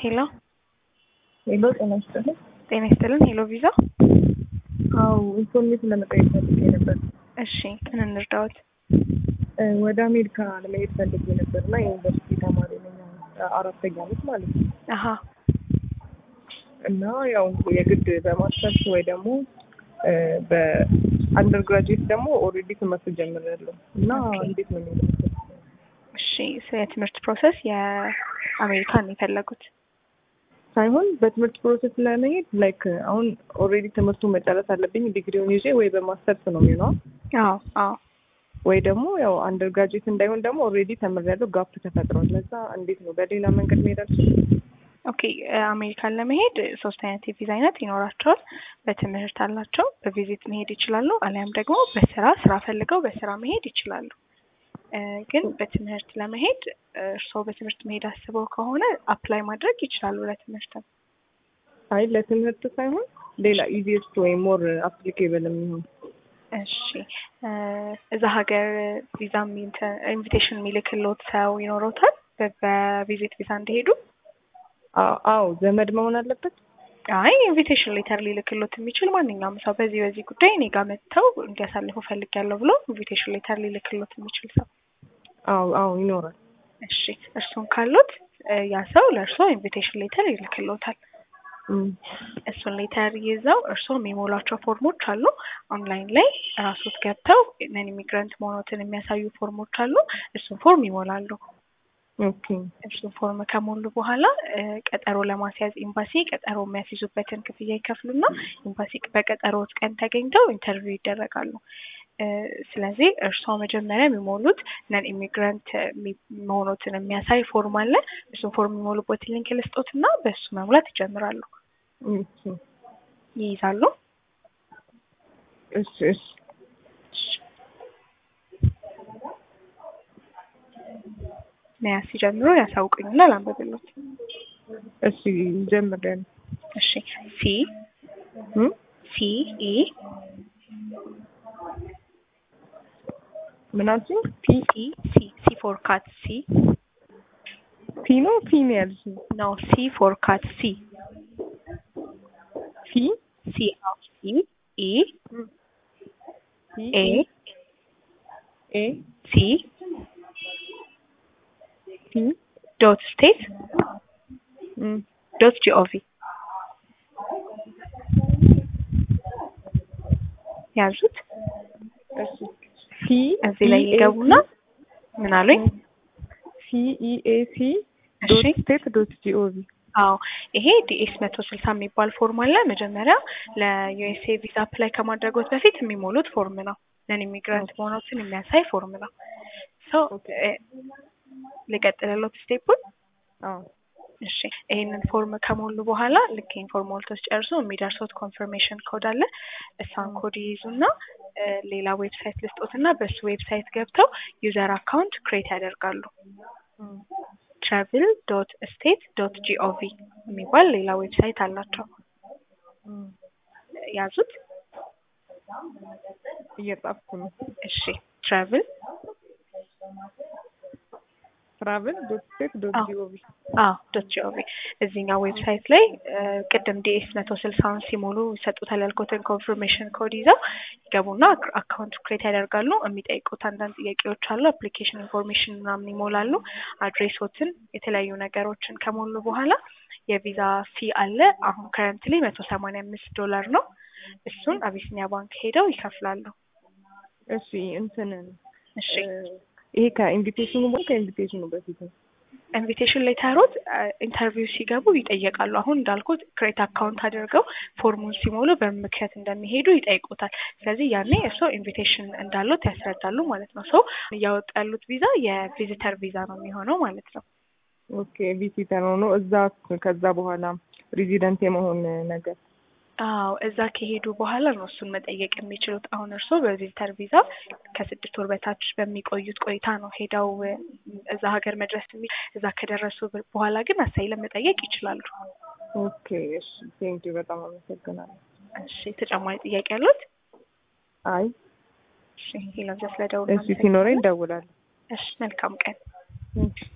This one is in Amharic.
ሄሎ ሄሎ ጤና ይስጥልኝ። ጤና ይስጥልን። ሄሎ ቪዛ። አው ኢንፎርሜሽን ለመጠየቅ ፈልጌ ነበር። እሺ ምን እንርዳዎት? እ ወደ አሜሪካ ለመሄድ ፈልጌ ነበር እና የዩኒቨርሲቲ ተማሪ ነኝ አሁን አራተኛ ዓመት ማለት ነው። አሀ እና ያው የግድ በማስተርስ ወይ ደግሞ እ በአንደር ግራጁዌት ደግሞ ኦልሬዲ ትምህርት ጀምሬያለሁ እና እንዴት ነው የሚለው እሺ ስለ ትምህርት ፕሮሰስ የአሜሪካን የፈለጉት? ሳይሆን በትምህርት ፕሮሰስ ለመሄድ ላይክ አሁን ኦልሬዲ ትምህርቱን መጨረስ አለብኝ ዲግሪውን ይዤ ወይ በማስተርስ ነው የሚሆነው አዎ አዎ ወይ ደግሞ ያው አንደር ግራጁዌት እንዳይሆን ደግሞ ኦልሬዲ ተምሬያለሁ ጋፕ ተፈጥሯል። ለዛ እንዴት ነው በሌላ መንገድ መሄድ አልችልም? ኦኬ አሜሪካን ለመሄድ ሶስት አይነት የቪዛ አይነት ይኖራቸዋል። በትምህርት አላቸው፣ በቪዚት መሄድ ይችላሉ፣ አሊያም ደግሞ በስራ ስራ ፈልገው በስራ መሄድ ይችላሉ። እ ግን በትምህርት ለመሄድ እርስዎ በትምህርት መሄድ አስበው ከሆነ አፕላይ ማድረግ ይችላሉ ለትምህርትም። አይ ለትምህርት ሳይሆን ሌላ ኢዚየስት ወይም ሞር አፕሊኬብል የሚሆን እሺ እ እዛ ሀገር ቪዛ ኢንቪቴሽን የሚልክልዎት ሰው ይኖረውታል በቪዚት ቪዛ እንዲሄዱ? አ- አዎ ዘመድ መሆን አለበት። አይ ኢንቪቴሽን ሌተር ሊልክሎት የሚችል ማንኛውም ሰው በዚህ በዚህ ጉዳይ እኔ ጋር መጥተው እንዲያሳልፉ ፈልጊያለሁ ብሎ ኢንቪቴሽን ሌተር ሊልክሎት የሚችል ሰው። አዎ አዎ ይኖራል። እሺ እርሱን ካሉት እ ያ ሰው ለእርስዎ ኢንቪቴሽን ሌተር ይልክሎታል። እም፣ እሱን ሌተር ይዘው እርስዎ የሚሞሏቸው ፎርሞች አሉ። ኦንላይን ላይ ራሶት ገብተው ነን ኢሚግራንት መሆኖትን የሚያሳዩ ፎርሞች አሉ። እሱን ፎርም ይሞላሉ። ኦኬ እሱን ፎርም ከሞሉ በኋላ እ ቀጠሮ ለማስያዝ ኤምባሲ ቀጠሮ የሚያስይዙበትን ክፍያ ይከፍሉና ኤምባሲ በቀጠሮት ቀን ተገኝተው ኢንተርቪው ይደረጋሉ። እ ስለዚህ እርስዎ መጀመሪያ የሚሞሉት ነን ኢሚግራንት መሆኖትን የሚያሳይ ፎርም አለ። እሱን ፎርም የሚሞሉበትን ሊንክ ልስጦትና በእሱ መሙላት ይጀምራሉ። እሺ ይይዛሉ። እሺ እሺ መያዝ ሲጀምሩ ያሳውቁኝና ላንብብሎት። እሺ ጀምሬያለሁ። እሺ ሲ እም፣ ሲ ኢ ምን አልሽኝ? ፒ ኢ ሲ ሲ ፎር ካት ሲ ፒ ነው ፒ ነው ያልሽኝ? ኖ ሲ ፎር ካት ሲ ፒ ሲ አዎ ሲ ኢ ፒ ኤ ኤ ሲ ፒ ዶት ስቴት እም፣ ዶት ጂኦቪ ያዙት። እሺ ፒ እዚህ ላይ ይገቡና ምን አሉኝ? ሲ ኢ ኤ ሲ ዶት እሺ ስቴት ዶት ጂኦቪ አዎ ይሄ ዲኤስ መቶ ስልሳ የሚባል ፎርም አለ። መጀመሪያ ለዩኤስኤ ቪዛ አፕላይ ከማድረጎት በፊት የሚሞሉት ፎርም ነው። ነን ኢሚግራንት መሆኖችን የሚያሳይ ፎርም ነው። ሶ ልቀጥልሎት ስቴፑን። አዎ እሺ ይሄንን ፎርም ከሞሉ በኋላ ልክ ይሄን ፎርም ሞልቶ ሲጨርሱ የሚደርሱት ኮንፈርሜሽን ኮድ አለ። እሷን ኮድ ይይዙና እ ሌላ ዌብሳይት ልስጦትና በሱ ዌብሳይት ገብተው ዩዘር አካውንት ክሬት ያደርጋሉ። እም፣ ትራቭል ዶት ስቴት ዶት ጂኦቪ የሚባል ሌላ ዌብሳይት አላቸው። እም፣ ያዙት። እየጻፍኩ ነው። እሺ ትራቭል ትራቭል ዶት ስቴት ዶት አዎ። ጂኦቪ አዎ ዶት ጂኦቪ እዚህኛው ዌብሳይት ላይ እ ቅድም ዲኤስ መቶ ስልሳውን ሲሞሉ ይሰጡታል ያልኩትን ኮንፈርሜሽን ኮድ ይዘው ይገቡና አካውንት ክሬት ያደርጋሉ። የሚጠይቁት አንዳንድ ጥያቄዎች አሉ። አፕሊኬሽን ኢንፎርሜሽን ምናምን ይሞላሉ። አድሬሶትን፣ የተለያዩ ነገሮችን ከሞሉ በኋላ የቪዛ ፊ አለ። አሁን ከረንትሊ መቶ ሰማንያ አምስት ዶላር ነው። እሱን አቢሲኒያ ባንክ ሄደው ይከፍላሉ። እሺ እንትን እሺ እ ይሄ ከኢንቪቴሽኑ በ ከኢንቪቴሽኑ በፊት ነው። ኢንቪቴሽን ሌተሮት ኢንተርቪው ሲገቡ ይጠየቃሉ። አሁን እንዳልኩት ክሬት አካውንት አድርገው ፎርሙን ሲሞሉ በምን ምክንያት እንደሚሄዱ ይጠይቁታል። ስለዚህ ያኔ እርስዎ ኢንቪቴሽን እንዳሉት ያስረዳሉ ማለት ነው። ሰው እያወጡ ያሉት ቪዛ የቪዚተር ቪዛ ነው የሚሆነው ማለት ነው። ኦኬ ቪዚተር ሆኖ እዛ ከዛ በኋላ ሬዚደንት የመሆን ነገር አዎ እዛ ከሄዱ በኋላ ነው እሱን መጠየቅ የሚችሉት። አሁን እርስዎ በቪዚተር ቪዛ ከስድስት ወር በታች በሚቆዩት ቆይታ ነው ሄደው እ እዛ ሀገር መድረስ የሚ እዛ ከደረሱ በኋላ ግን አሳይለም መጠየቅ ይችላሉ። ኦኬ እሺ ቴንኪው በጣም አመሰግናለሁ። እሺ ተጨማሪ ጥያቄ ያሉት? አይ እሺ ይሄ ለምዘ ስለደውል እሺ ሲኖረኝ እደውላለሁ። እሺ መልካም ቀን። እሺ